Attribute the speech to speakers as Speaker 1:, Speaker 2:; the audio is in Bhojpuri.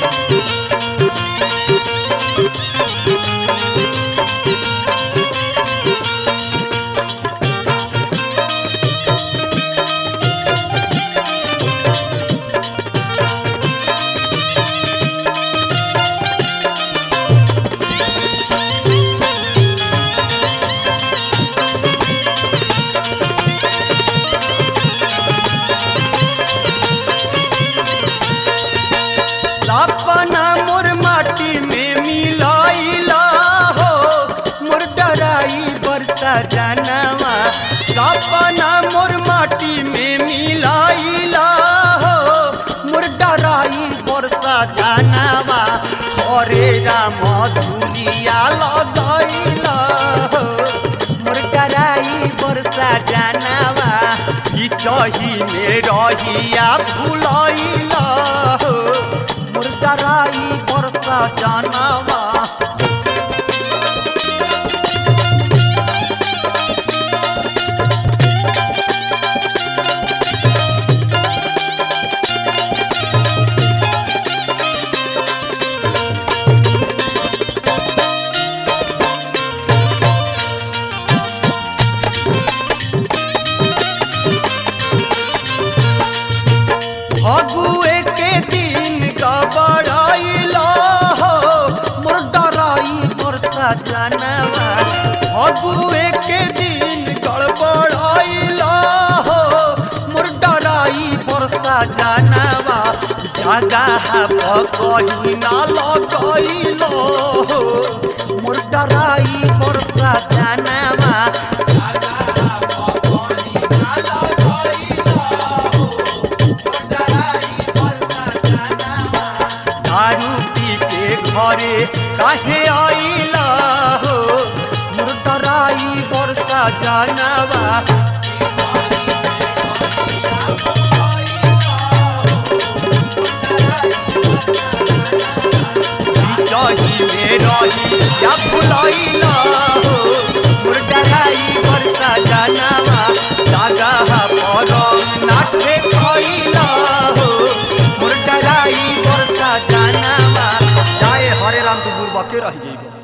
Speaker 1: सपना मोर माटी में मिलाइला हो मोर डराई बरसा जानवा सपना मोर माटी में मिलाइला हो मोर डराई बरसा जानवा हरे राम धुलिया लगैला हो मोर डराई बरसा जानवा ई चही में रहिया फुलैला हो मोर डराई बरसा जानवा फगुए के दिन गबड़ाइला हो मोर डराई बरसा जानवा फगुए के दिन गड़बड़ाइला हो मोर डराई बरसा जानवा जगह कहीं ना लगैलो हो मोर डराई बरसा जानवा दारू पी के घरे काहे आइला हो मोर डराई बरसा जानवा जही में रही या भुलैला हो मोर डराई बरसा जानवा जगह पर नाटे खैला हो मोर डराई बरसा जानवा जाए हरे राम तू बुरबके रह जइबो